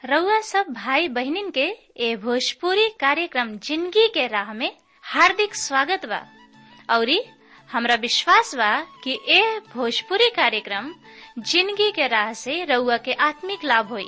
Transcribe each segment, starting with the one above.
रउआ सब भाई बहिनीन के ए भोजपुरी कार्यक्रम जिंदगी के राह में हार्दिक स्वागत बा औरी हमरा विश्वास बा कि ए भोजपुरी कार्यक्रम जिंदगी के राह से रउआ के आत्मिक लाभ होई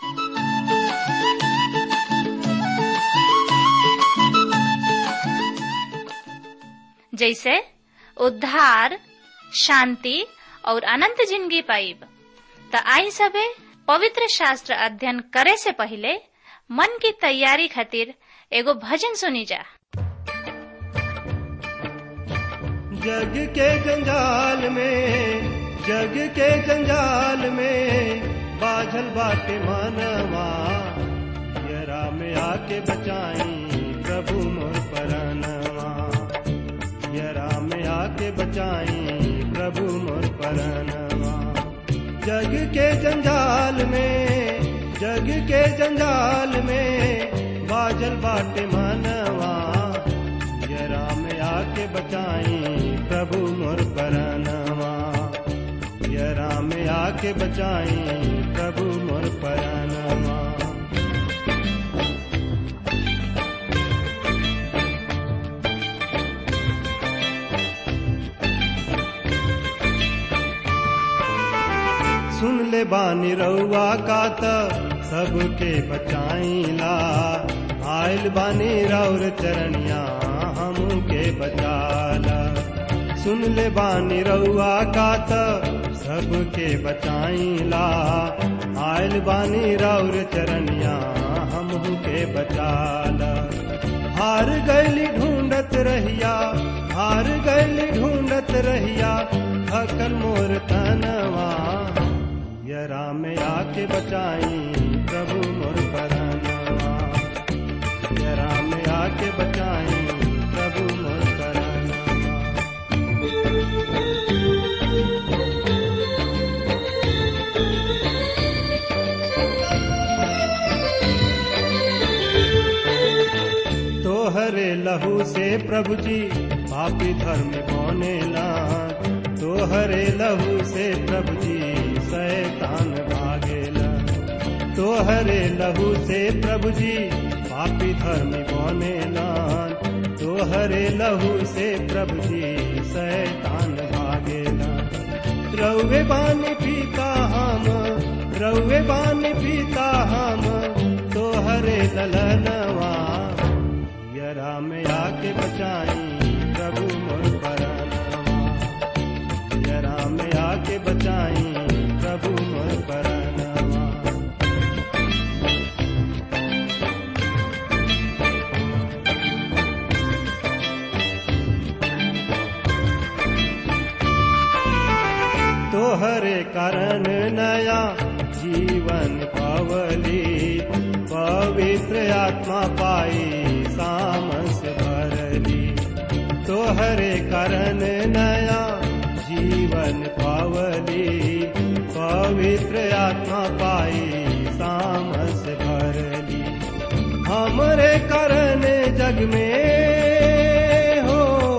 जैसे उद्धार शांति और अनंत जिंदगी पाइब त आई सबे पवित्र शास्त्र अध्ययन करे से पहले मन की तैयारी खातिर एगो भजन सुनी जा जग के जंजाल में जग के जंजाल में बाझल बाटे मानवा यरा में आके बचाई प्रभु मोर परानवा यरा में आके बचाई प्रभु मोर परानवा जग के जंजाल में जग के जंजाल में बाजल बाटे मानवा यरा में आके बचाई प्रभु मोर परानवा यरा में आके बचाई प्रभु मोर परानवा सुन ले बानी रउआ का त सबके बचाईला आयल बानी रौर चरणिया हमू के बचाला सुन ले बानी रउआ का त सबके बचाईला आयल बानी रौर चरणिया हमू के बचाला हार गैली ढूंढत रहिया हार गैली ढूंढत रहिया थकल मोर तनवा यरा में आके बचाई प्रभु मोर परानवा यरा में आके बचाई प्रभु मोर परानवा तोहरे लहू से प्रभु जी पापी धर्म बनेला तोहरे लहू से प्रभु जी शैतान भागेला तोहरे लहू से प्रभु जी पापी धर्म बनेला तोहरे लहू से प्रभु जी शैतान भागेला रउवे बानी पीता हम रउवे बानी पीता हम तोहरे ललनवा यरा में आके बचाई प्रभु मोर परानवा यरा में आके बचाई प्रभु मोर परानवा तोहरे कारण नया जीवन पावली पवित्र आत्मा पाई सामस भरली तोहरे कारण नया जीवन पावली पवित्र आत्मा पाई सामस भरली हमरे कारण जग में हो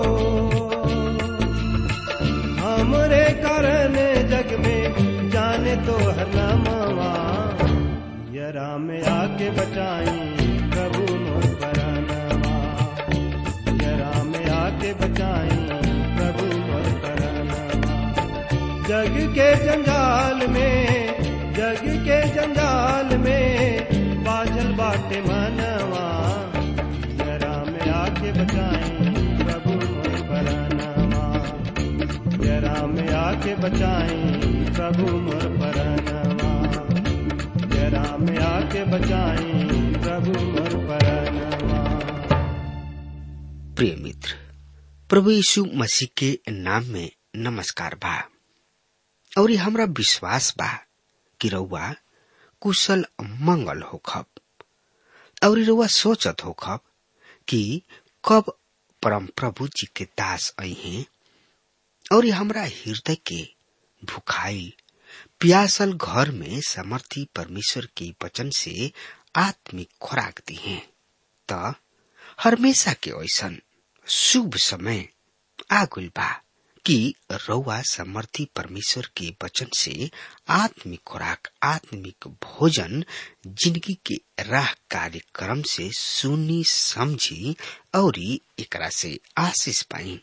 हमरे कारण जग में जाने तो हर नामवा यरा में आके बचाई प्रभु मोर परानवा यरा में आके बचाई प्रभु मोर परानवा जग के जंजाल में जग के जंजाल में बाजल बाटे मनवा यरा में आके बचाई प्रभु मोर परानवा यरा में आके बचाई प्रभु मोर परानवा यरा में आके बचाई प्रभु मोर परानवा प्रिय मित्र प्रभु यीशु मसीह के नाम में नमस्कार बा और ये हमरा विश्वास बा कि रउआ कुशल मंगल होखब और रउआ सोचत होखब कि कब परम प्रभु जी के दास आई हैं और हमरा हृदय के भुखाइल प्यासल घर में समर्थी परमेश्वर के वचन से आत्मिक खुराक दी हैं त हमेशा के ऐसन शुभ समय आगुल बा कि रउआ समर्थी परमेश्वर के वचन से आत्मिक खुराक आत्मिक भोजन जिंदगी के राह कार्यक्रम से सुनी समझी और एकरा से आशीष पाई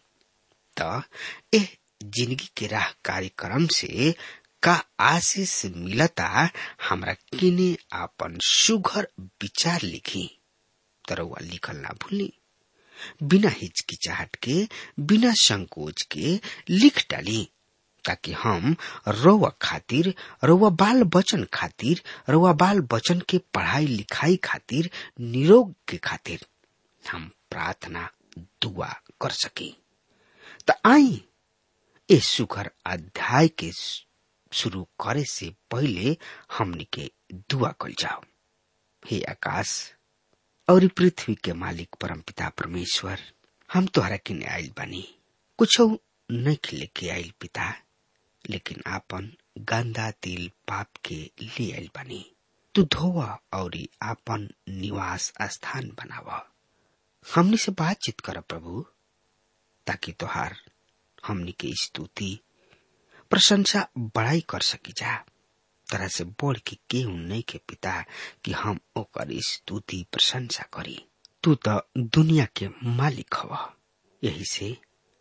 त एह जिंदगी के राह कार्यक्रम से का आशीष मिलता हमरा किने आपन सुघर विचार लिखी तरवा लिखल ना भूली बिना हिचकिचाहट के बिना संकोच के लिख डाली ताकि हम रउआ खातिर रउआ बाल बचन खातिर रउआ बाल बचन के पढ़ाई लिखाई खातिर निरोग के खातिर हम प्रार्थना दुआ कर सकी त आई ए सुखर अध्याय के शुरू करे से पहले हमनी के दुआ कल जाओ हे आकाश और पृथ्वी के मालिक परमपिता परमेश्वर हम तोहरा किने आयल बानी कुछ नहीं लेके आयल पिता लेकिन आपन गंदा तिल पाप के ले आयल बानी तू धोवा और आपन निवास स्थान बनावा हमनी से बातचीत कर प्रभु ताकि तोहार हमनी के स्तुति प्रशंसा बड़ाई कर सकी जा तरह से बोल के केहू नहीं के पिता कि हम ओकर स्तुति प्रशंसा करी तू तो दुनिया के मालिक हव यही से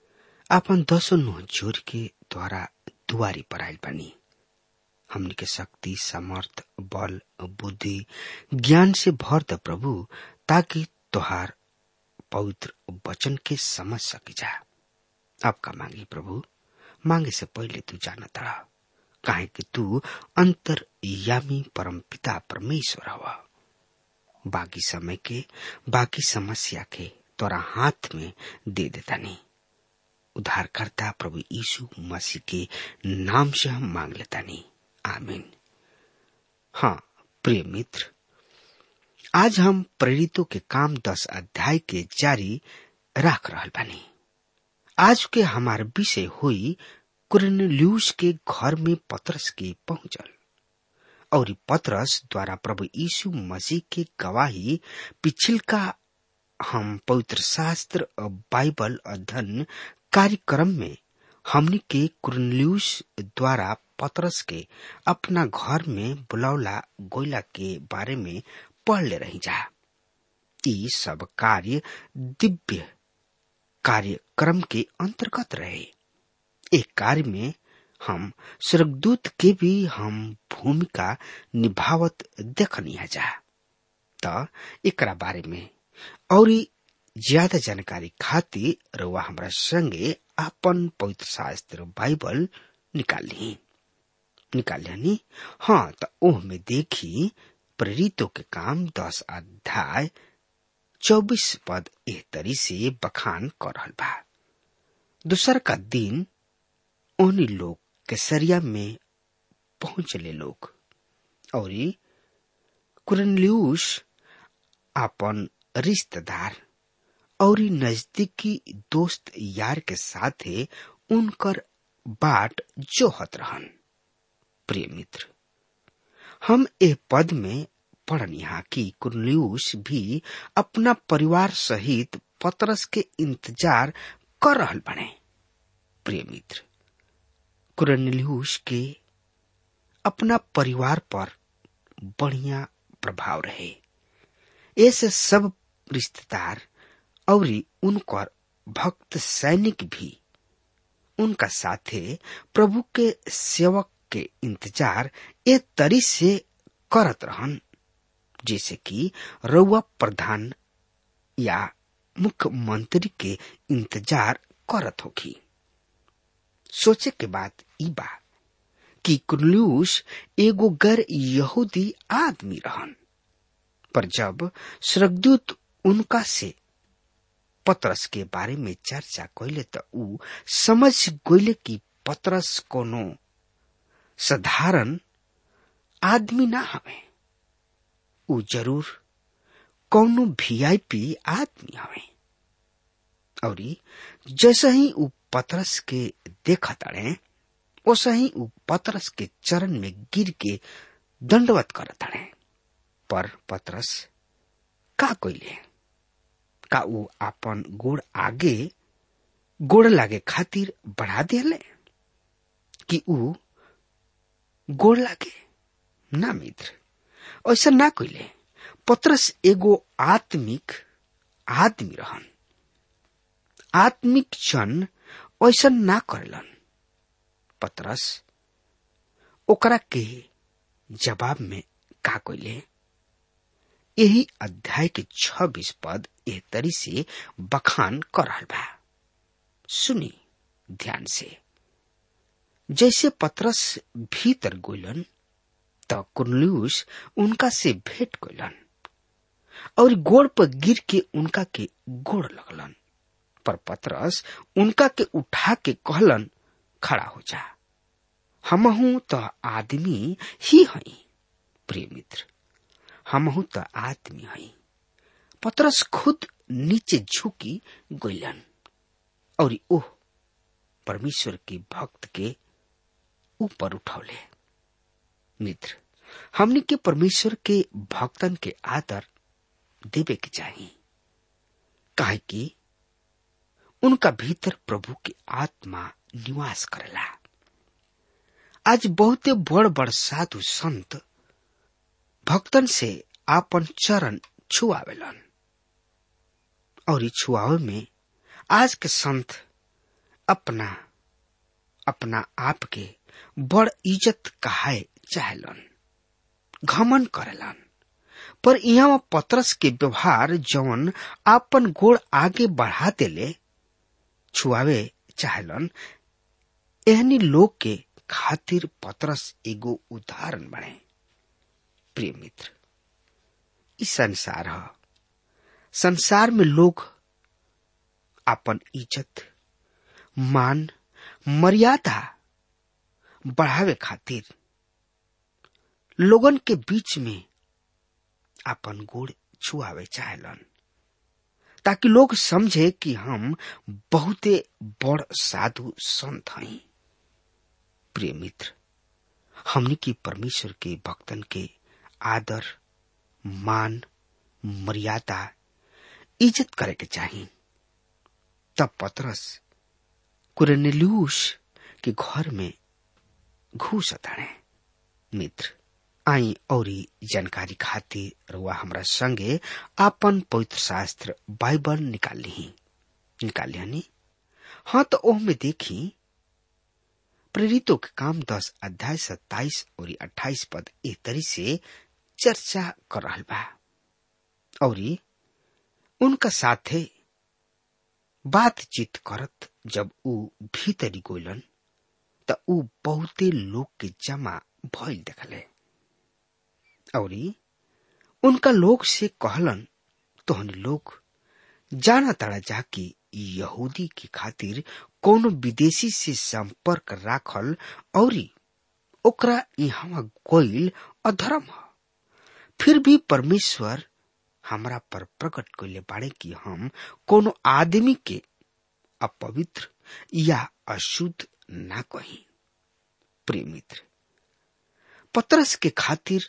अपन दसो नुह जोर के द्वारा दुआरी पर आयल बनी हमनी के शक्ति समर्थ बल बुद्धि ज्ञान से भर द प्रभु ताकि तोहार पवित्र वचन के समझ सकी जा आपका मांगी प्रभु मांगे से पहले तू जानता रहा काहे कि तू अंतर यामी परम पिता परमेश्वर हवा बाकी समय के बाकी समस्या के तोरा हाथ में दे देता नहीं उद्धारकर्ता प्रभु यीशु मसीह के नाम से हम मांग लेता नहीं आमीन हाँ प्रिय मित्र आज हम प्रेरितों के काम दस अध्याय के जारी रख रहा बानी आज के हमार विषय हुई कुरनेलियुस के घर में पतरस के पहुंचल और पतरस द्वारा प्रभु यीशु मसीह के गवाही पिछिल का हम पवित्र शास्त्र और बाइबल अध्ययन कार्यक्रम में हमने के कुरनेलियुस द्वारा पतरस के अपना घर में बुलौला गोयला के बारे में पढ़ ले रही जा ये सब कार्य दिव्य कार्यक्रम के अंतर्गत रहे एक कार्य में हम स्वर्गदूत के भी हम भूमिका निभावत देखनी है जा त एकरा बारे में और ज्यादा जानकारी खातिर रउआ हमरा संगे अपन पवित्र शास्त्र बाइबल निकाल ली निकाल ली हाँ तो ओह में देखी प्रेरितों के काम दस अध्याय चौबीस पद एह तरी से बखान कर रहल बा दूसर का दिन ओहनी लोग केसरिया में पहुंचले लोग और कुरनलियुस अपन रिश्तेदार और नजदीकी दोस्त यार के साथे उनकर बाट जोहत रहन प्रिय मित्र हम ए पद में पढ़निहा कि कुरलियुस भी अपना परिवार सहित पतरस के इंतजार कर रहल बने प्रिय मित्र कुरनिलियुस के अपना परिवार पर बढ़िया प्रभाव रहे ऐसे सब रिश्तेदार और उनकर भक्त सैनिक भी उनका साथे प्रभु के सेवक के इंतजार ए तरी से करत रहन जैसे कि रउआ प्रधान या मुख्यमंत्री के इंतजार करत होगी सोचे के बात ई बा कि कुर्लियुस एगो गैर यहूदी आदमी रहन पर जब स्वर्गदूत उनका से पतरस के बारे में चर्चा कैले त ऊ समझ गईले कि पतरस कोनो साधारण आदमी ना हवे ऊ जरूर कौनो वीआईपी आदमी हवे और जैसे ही ऊ पतरस के देखा तड़े वैसे ही ऊ पतरस के चरण में गिर के दंडवत कर तड़े पर पतरस का कैले का ऊ अपन गोड़ आगे गोड़ लागे खातिर बढ़ा दिले कि ऊ गोड़ लागे ना मित्र ऐसा ना कइले पत्रस एगो आत्मिक आदमी रहन आत्मिक जन ऐसा ना करेलन पत्रस ओकरा के जवाब में का कइले यही अध्याय के छब्बीस पद एह तरी से बखान कर रहल बा सुनी ध्यान से जैसे पत्रस भीतर गोलन त कुर्नलियुस उनका से भेंट कइलन और गोड़ पर गिर के उनका के गोड़ लगलन पर पत्रस उनका के उठा के कहलन खड़ा हो जा हमहू तो आदमी ही हई प्रिय मित्र हमहू तो आदमी हई पत्रस खुद नीचे झुकी गइलन और ओह परमेश्वर के भक्त के ऊपर उठौले मित्र हमने के परमेश्वर के भक्तन के आदर देवे के चाहिए काहे कि उनका भीतर प्रभु की आत्मा निवास करेला आज बहुते बड़ बड़ साधु संत भक्तन से आपन चरण छुआवेलन और छुआवे में आज के संत अपना अपना आप के बड़ इज्जत कहाए चाहेलन घमन करेलन पर यहाँ पत्रस के व्यवहार जवन आपन गोड़ आगे बढ़ा देले छुआवे चाहेलन एहनी लोग के खातिर पत्रस एगो उदाहरण बने प्रिय मित्र ई संसार ह संसार में लोग अपन इज्जत मान मर्यादा बढ़ावे खातिर लोगन के बीच में अपन गोड़ छुआवे चाहेलन ताकि लोग समझे कि हम बहुते बड़ साधु संत हई प्रिय मित्र हमनी की परमेश्वर के भक्तन के आदर मान मर्यादा इज्जत करे के चाहिए तब पतरस कुरनेल्यूस के घर में घुस ताणे मित्र आई औरी जानकारी खातिर रुआ हमरा संगे आपन पवित्र शास्त्र बाइबल निकाल ली निकाल लिया हाँ तो ओह में देखी प्रेरितों के काम दस अध्याय सत्ताईस और अट्ठाईस पद ए तरी से चर्चा कर रहा बा और उनका साथे बातचीत करत जब ऊ भीतरी गोलन त ऊ बहुते लोग के जमा भइल देखले और उनका लोग से कहलन तोहनी लोग जाना तड़ा जा कि यहूदी की खातिर कोनो विदेशी से संपर्क राखल और ओकरा यहाँ गोइल अधर्म ह फिर भी परमेश्वर हमरा पर प्रकट कैले बाड़े कि हम कोनो आदमी के अपवित्र या अशुद्ध ना कही प्रिय मित्र पत्रस के खातिर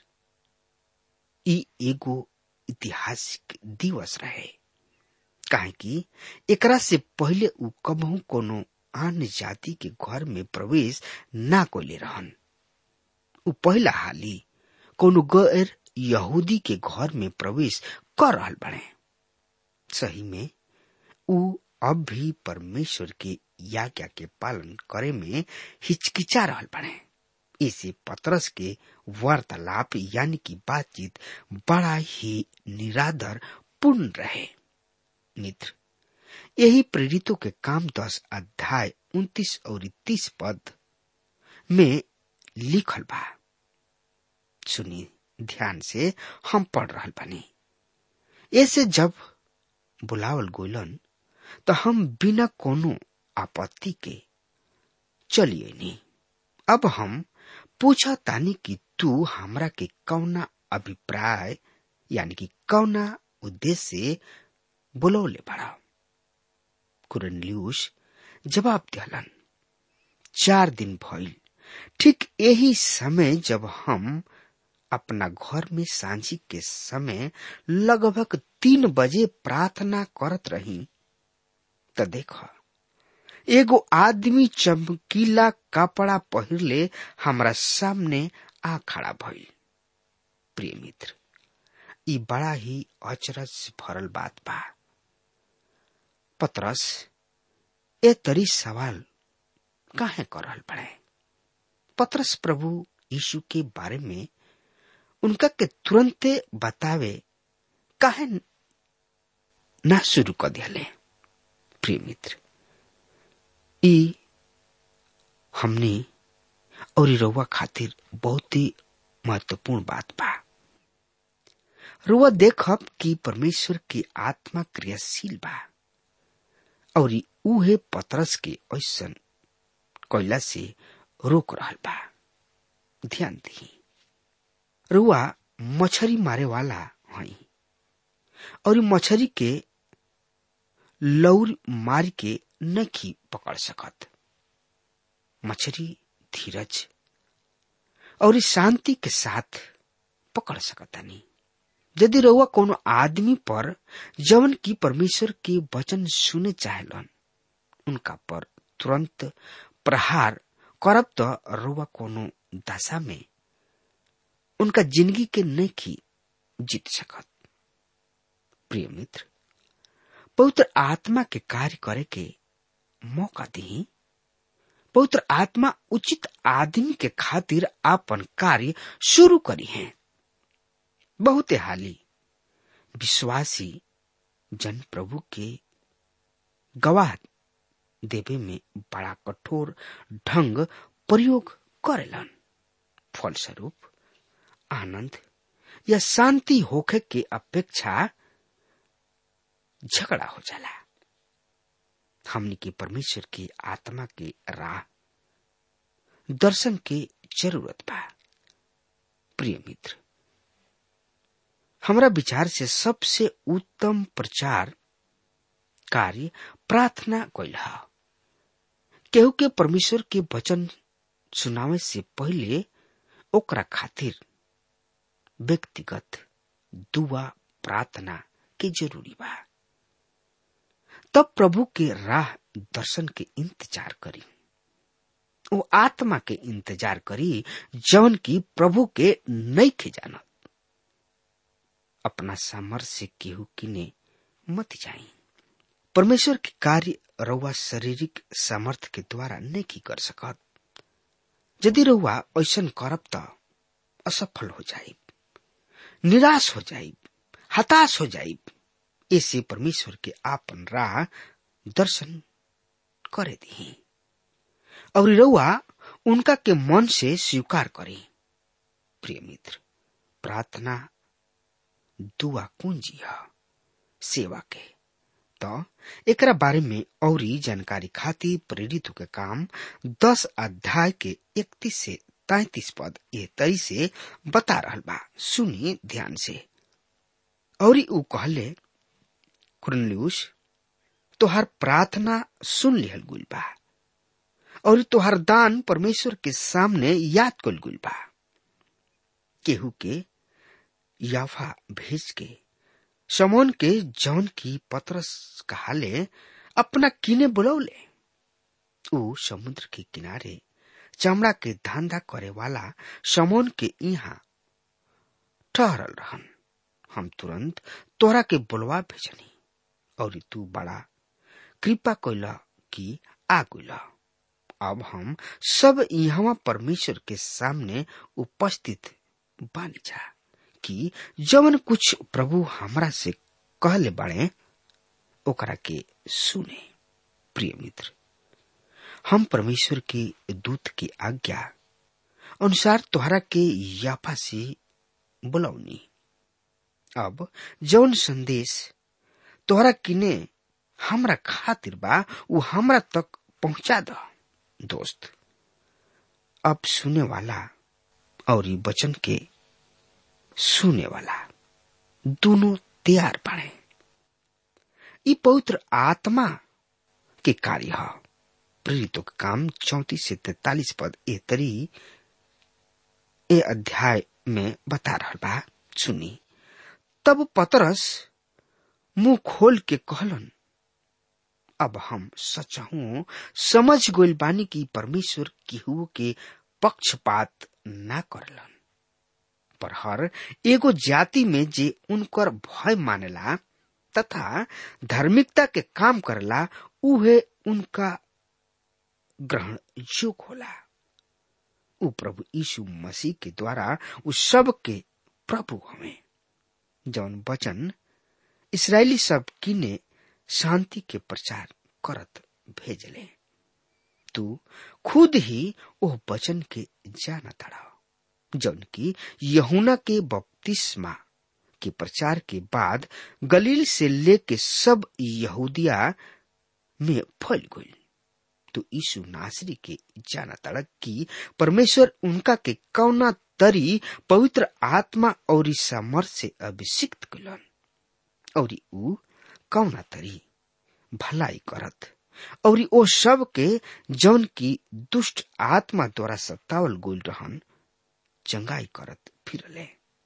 ई एगो ऐतिहासिक दिवस रहे काहे कि एकरा से पहले ऊ कबहू कोनो अन्य जाति के घर में प्रवेश ना कोले रहन ऊ पहला हाली कोनो गैर यहूदी के घर में प्रवेश कर रहल बने सही में ऊ अब भी परमेश्वर के याज्ञा के पालन करे में हिचकिचा रहल बने इसे पत्रस के वार्तालाप यानी कि बातचीत बड़ा ही निरादर पूर्ण रहे मित्र यही प्रेरितों के काम दस अध्याय उन्तीस और तीस पद में लिखल बा सुनी ध्यान से हम पढ़ रहा बनी ऐसे जब बुलावल गोलन तो हम बिना कोनो आपत्ति के चलिए नहीं अब हम पूछा तानी कि तू हमरा के कौना अभिप्राय यानी कि कौना उद्देश्य से बुलौले बड़ा कुरनल्यूस जवाब दिलन चार दिन भइल ठीक यही समय जब हम अपना घर में सांझी के समय लगभग तीन बजे प्रार्थना करत रही त देख एगो आदमी चमकीला कपड़ा पहिरले हमरा सामने आ खड़ा भइल प्रिय मित्र ई बड़ा ही अचरज से भरल बात बा पतरस ए तरी सवाल काहे कर रहल बड़े पतरस प्रभु यीशु के बारे में उनका के तुरंते बतावे काहे ना शुरू कर दियाले प्रिय मित्र ई हमने और ई रउआ खातिर बहुत ही महत्वपूर्ण बात बा रुआ देखब कि परमेश्वर की आत्मा क्रियाशील बा और ई उहे पतरस के ऐसन कोयला से रोक रहल बा ध्यान दी रुआ मछरी मारे वाला हई और ई मछरी के लौर मार के नखी पकड़ सकत मछली धीरज और इस शांति के साथ पकड़ सकतानी यदि रउआ कोनो आदमी पर जवन की परमेश्वर के वचन सुने चाहेलन उनका पर तुरंत प्रहार करब तो रउआ कोनो दशा में उनका जिंदगी के नहीं जीत सकत प्रिय मित्र पवित्र आत्मा के कार्य करे के मौका दी पवित्र आत्मा उचित आदमी के खातिर आपन कार्य शुरू करी है बहुते हाली विश्वासी जन प्रभु के गवाह देवे में बड़ा कठोर ढंग प्रयोग करेलन फलस्वरूप आनंद या शांति होखे के अपेक्षा झगड़ा हो जाला हमनी के परमेश्वर की आत्मा के राह दर्शन के जरूरत बा प्रिय मित्र हमरा विचार से सबसे उत्तम प्रचार कार्य प्रार्थना कैल केहू के परमेश्वर के वचन सुनावे से पहले ओकरा खातिर व्यक्तिगत दुआ प्रार्थना के जरूरी बा तब प्रभु के राह दर्शन के इंतजार करी वो आत्मा के इंतजार करी जवन की प्रभु के नहीं खे जानत अपना सामर्थ्य से केहू किने मत जाई परमेश्वर के कार्य रउआ शारीरिक सामर्थ्य के द्वारा नहीं की कर सकत यदि रउआ ऐसा करब त असफल हो जाए निराश हो जाए हताश हो जाए ऐसे परमेश्वर के आपन राह दर्शन करे दी और रउआ उनका के मन से स्वीकार करे प्रिय मित्र प्रार्थना दुआ कुंजी है सेवा के तो एकरा बारे में और जानकारी खातिर प्रेरित के काम दस अध्याय के इकतीस से तैतीस पद ये तरी से बता रहल बा सुनी ध्यान से और ऊ कहले कुरनल्यूस तोहर प्रार्थना सुन लिहल गुल बा और तोहर दान परमेश्वर के सामने याद कल गुल बा केहू के याफा भेज के समोन के जौन की पतरस कहाले अपना किने बुलौले ऊ समुद्र के किनारे चमड़ा के धंधा करे वाला समोन के यहाँ ठहरल रहन हम तुरंत तोरा के बुलवा भेजनी और तू बड़ा कृपा कैला कि आ गइला अब हम सब यहाँ परमेश्वर के सामने उपस्थित बानी जा कि जवन कुछ प्रभु हमरा से कहले बाड़े ओकरा के सुने प्रिय मित्र हम परमेश्वर के दूत की आज्ञा अनुसार तोहरा के याफा से बुलौनी अब जौन संदेश तोहरा किने हमरा खातिर बा वो हमरा तक पहुंचा द दोस्त अब सुने वाला और ये वचन के सुने वाला दोनों तैयार बने ये पवित्र आत्मा के कार्य है प्रेरितों का काम चौतीस से तैतालीस पद ए तरी ए अध्याय में बता रहा बा सुनी तब पतरस मुंह खोल के कहलन अब हम सचहू समझ गोल बानी की परमेश्वर केहू के पक्षपात ना करलन पर हर एगो जाति में जे उनकर भय मानेला तथा धार्मिकता के काम करला उहे उनका ग्रहण योग्य होला उ प्रभु यीशु मसीह के द्वारा उ सब के प्रभु हमें जौन वचन इसराइली सब किने शांति के प्रचार करत भेजले तू खुद ही ओह वचन के जाना तड़ा जौन की यहुना के बपतिस्मा के प्रचार के बाद गलील से लेके सब यहूदिया में फैल गई तो यीशु नासरी के जाना तड़क की परमेश्वर उनका के कौना तरी पवित्र आत्मा और सामर्थ से अभिषिक्त कलन और ऊ कौना तरी भलाई करत और ओ सब के जौन की दुष्ट आत्मा द्वारा सत्तावल गोल रहन चंगाई करत फिरले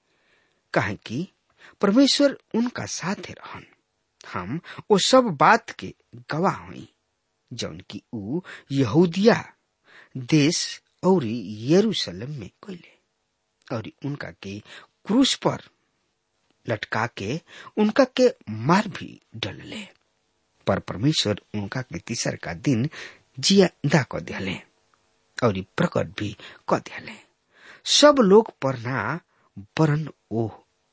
कहे कि परमेश्वर उनका साथे रहन हम ओ सब बात के गवाह हुई जौन की ऊ यहूदिया देश और यरूशलेम में कैले और उनका के क्रूस पर लटका के उनका के मार भी डलले पर परमेश्वर उनका के तीसर का दिन जिया क दिले और प्रकट भी क दिले सब लोग पर ना वरन ओ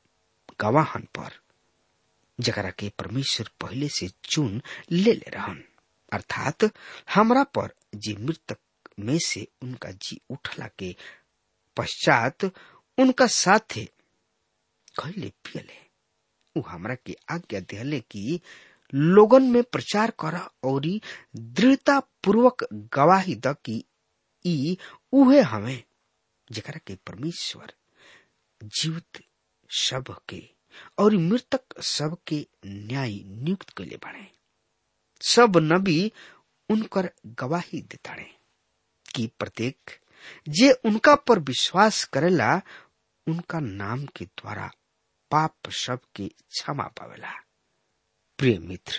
गवाहन पर जकरा के परमेश्वर पहले से चुन ले ले रहन अर्थात हमरा पर जे मृतक में से उनका जी उठला के पश्चात उनका साथे खैले पियले उ हमरा के आज्ञा दिले कि लोगन में प्रचार कर और दृढ़ता पूर्वक गवाही द कि ई उहे हमें जकरा के परमेश्वर जीवित सब के और मृतक सब के न्याय नियुक्त कैले बने सब नबी उनकर गवाही देताड़े कि प्रत्येक जे उनका पर विश्वास करेला उनका नाम के द्वारा पाप सब के क्षमा पावेला प्रिय मित्र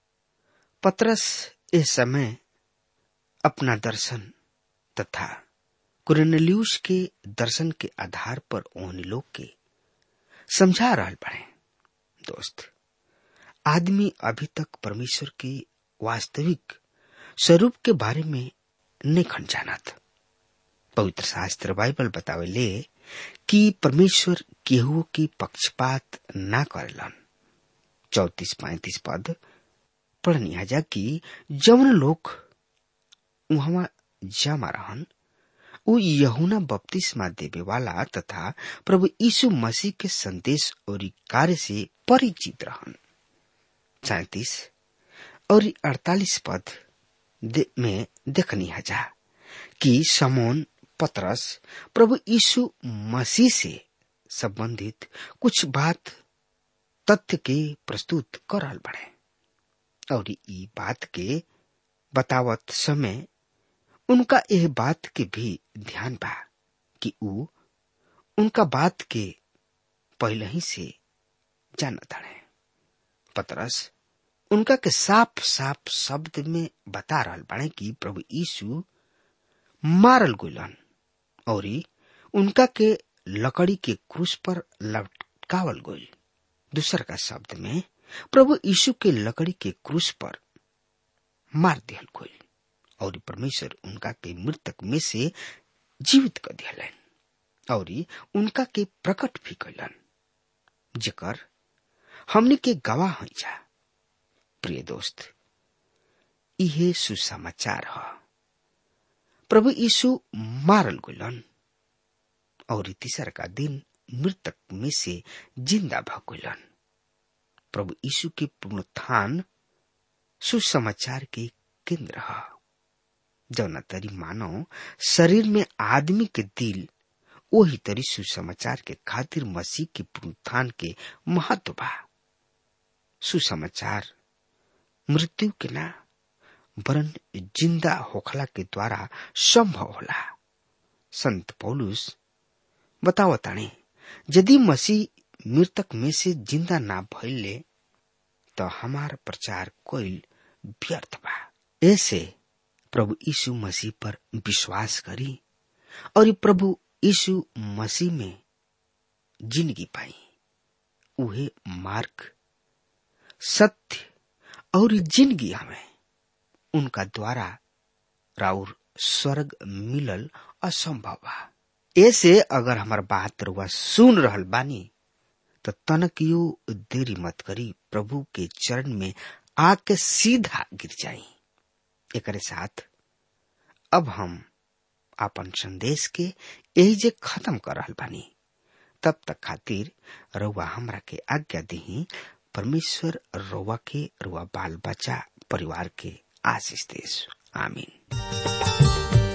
पत्रस इस समय अपना दर्शन तथा कुरनल्यूस के दर्शन के आधार पर ओन लोग के समझा रहा पड़े दोस्त आदमी अभी तक परमेश्वर के वास्तविक स्वरूप के बारे में नहीं खन जानत पवित्र शास्त्र बाइबल बतावेले कि परमेश्वर केहू की पक्षपात ना करेलन चौतीस पैतीस पद पढ़निया जा कि जवन लोग वहां जमा रहन उ यहुना बपतिस्मा देवे वाला तथा प्रभु यीशु मसीह के संदेश और कार्य से परिचित रहन सैतीस और अड़तालीस पद दे, में देखनी हजा कि समोन पतरस प्रभु यीशु मसीह से संबंधित कुछ बात तथ्य के प्रस्तुत करल बड़े और ई बात के बतावत समय उनका यह बात के भी ध्यान बा कि ऊ उनका बात के पहले ही से जानत है पतरस उनका के साफ साफ शब्द में बता रहा बाड़े कि प्रभु यीशु मारल गुलन और उनका के लकड़ी के क्रूस पर लटकावल गोल दूसर का शब्द में प्रभु यीशु के लकड़ी के क्रूस पर मार दियल गोल और परमेश्वर उनका के मृतक में से जीवित कर दियलन और उनका के प्रकट भी कैलन जेकर हमने के गवाह हो जा प्रिय दोस्त इहे सुसमाचार ह प्रभु यीशु मारल गुलन और तीसर का दिन मृतक में से जिंदा भगुलन प्रभु यीशु के पुनरुत्थान सुसमाचार के केंद्र है जौना तरी मानो शरीर में आदमी के दिल वही तरी सुसमाचार के खातिर मसीह के पुनरुत्थान के महत्व बा सुसमाचार मृत्यु के ना वरन जिंदा होखला के द्वारा संभव होला संत पौलुस बतावताणे यदि मसीह मृतक में से जिंदा ना भइले तो हमार प्रचार कोई व्यर्थ बा ऐसे प्रभु यीशु मसीह पर विश्वास करी और प्रभु यीशु मसीह में जिंदगी पाई उहे मार्ग सत्य और जिंदगी हमें उनका द्वारा राउर स्वर्ग मिलल असंभव बा ऐसे अगर हमार बात रुआ सुन रहल बानी तो तनकियो देरी मत करी प्रभु के चरण में आके सीधा गिर जाई एकरे साथ अब हम अपन संदेश के यही जे खत्म कर रहल बानी तब तक खातिर रउआ हमरा के आज्ञा दी परमेश्वर रउआ के रुआ बाल बच्चा परिवार के आशीष देश आमीन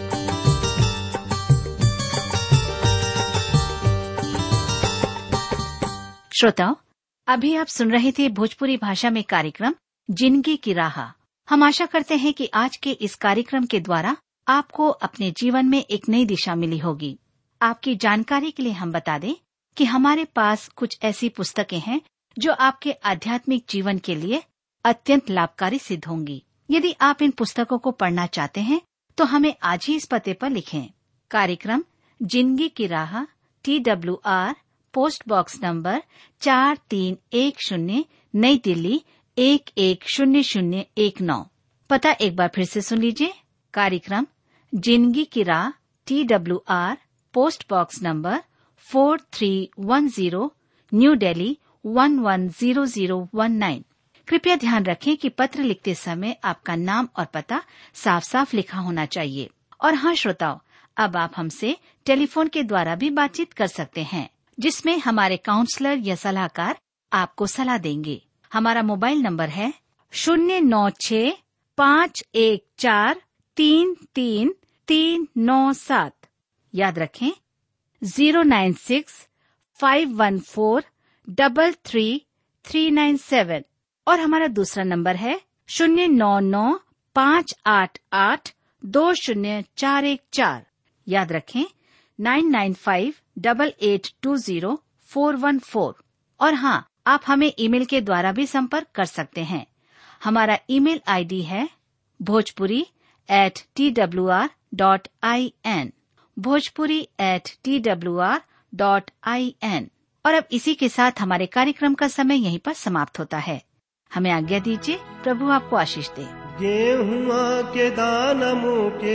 श्रोताओं अभी आप सुन रहे थे भोजपुरी भाषा में कार्यक्रम जिंदगी की राह हम आशा करते हैं कि आज के इस कार्यक्रम के द्वारा आपको अपने जीवन में एक नई दिशा मिली होगी आपकी जानकारी के लिए हम बता दें कि हमारे पास कुछ ऐसी पुस्तकें हैं जो आपके आध्यात्मिक जीवन के लिए अत्यंत लाभकारी सिद्ध होंगी यदि आप इन पुस्तकों को पढ़ना चाहते हैं तो हमें आज ही इस पते पर लिखें कार्यक्रम जिंदगी की राह T W R post box number चार तीन एक शून्य नई दिल्ली एक एक शून्य शून्य एक नौ पता एक बार फिर से सुन लीजिए कार्यक्रम जिंदगी की राह T W R post box number four three one zero new Delhi one one zero zero one nine कृपया ध्यान रखें कि पत्र लिखते समय आपका नाम और पता साफ साफ लिखा होना चाहिए और हाँ श्रोताओं अब आप हमसे टेलीफोन के द्वारा भी बातचीत कर सकते हैं जिसमें हमारे काउंसलर या सलाहकार आपको सलाह देंगे हमारा मोबाइल नंबर है शून्य नौ छ पाँच एक चार तीन तीन तीन नौ सात याद रखें zero nine six five one four double three three nine seven और हमारा दूसरा नंबर है शून्य नौ नौ पाँच आठ आठ दो शून्य चार एक चार याद रखें nine nine five double eight two zero four one four और हाँ आप हमें ईमेल के द्वारा भी संपर्क कर सकते हैं हमारा ईमेल आईडी है Bhojpuri at T W R dot I N Bhojpuri at T W R dot I N और अब इसी के साथ हमारे कार्यक्रम का समय यहीं पर समाप्त होता है हमें आज्ञा दीजिए प्रभु आपको आशीष दे गेहुआ के दान मुके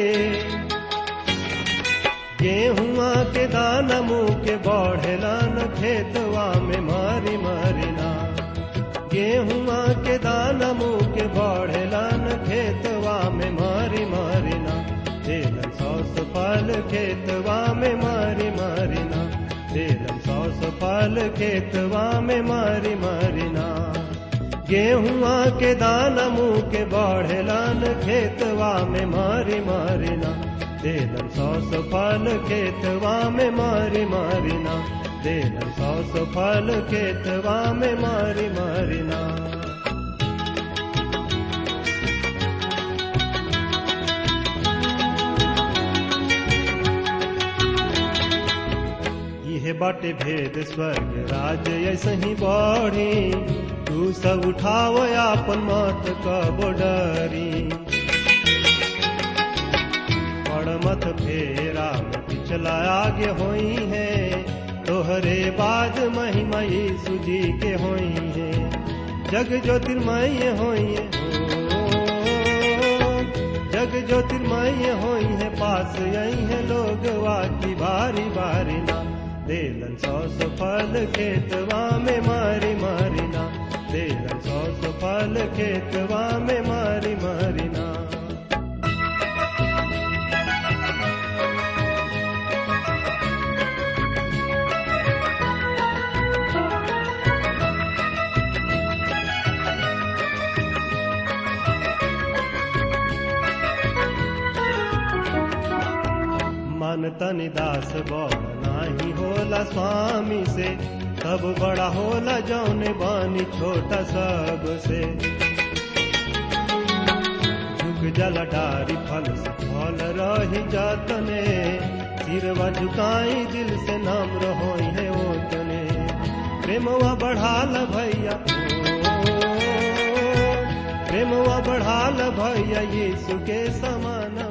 गेहुआ के दान मुके बढ़ेला न खेतवा में मारी मारिना गेहुआ के दान मुके बढ़ेला न खेतवा में मारी मारिना तेलन सौस फल खेतवा में मारी मारिना तेलन सौस फल खेतवा में मारी मारिना गेहुआ के दाना मुँह के बढ़ेलान खेतवा में मारी मारिना देलन सौस फल खेतवा में मारी मारिना देलन सौस फल खेतवा में मारी मारिना यह बाटे भेद स्वर्ग राज ऐसे ही बढ़ी तू सब उठाव आपन मत कब डरी पड़ मत फेरा में पिछला आगे होई है तोहरे बाद महिमा यीशु जी के होई है जग ज्योतिर्मय होई है हो जग ज्योतिर्मय होई है पास यही है लोग वाकी बारी बारी ना देलन सौ फल खेतवा में मारी मारिना देलन सौ फल खेतवा में मारी मारिना मन तन दास बड़ नाही होला स्वामी से तब बड़ा होला जौन बानी छोटा सब से झुक जल डारी फल से फल रही जातने सिरवा झुकाई दिल से नाम रहो है ओतने प्रेमवा बढ़ाल भैया ओ, प्रेमवा बढ़ाल भैया यीशु के समानवा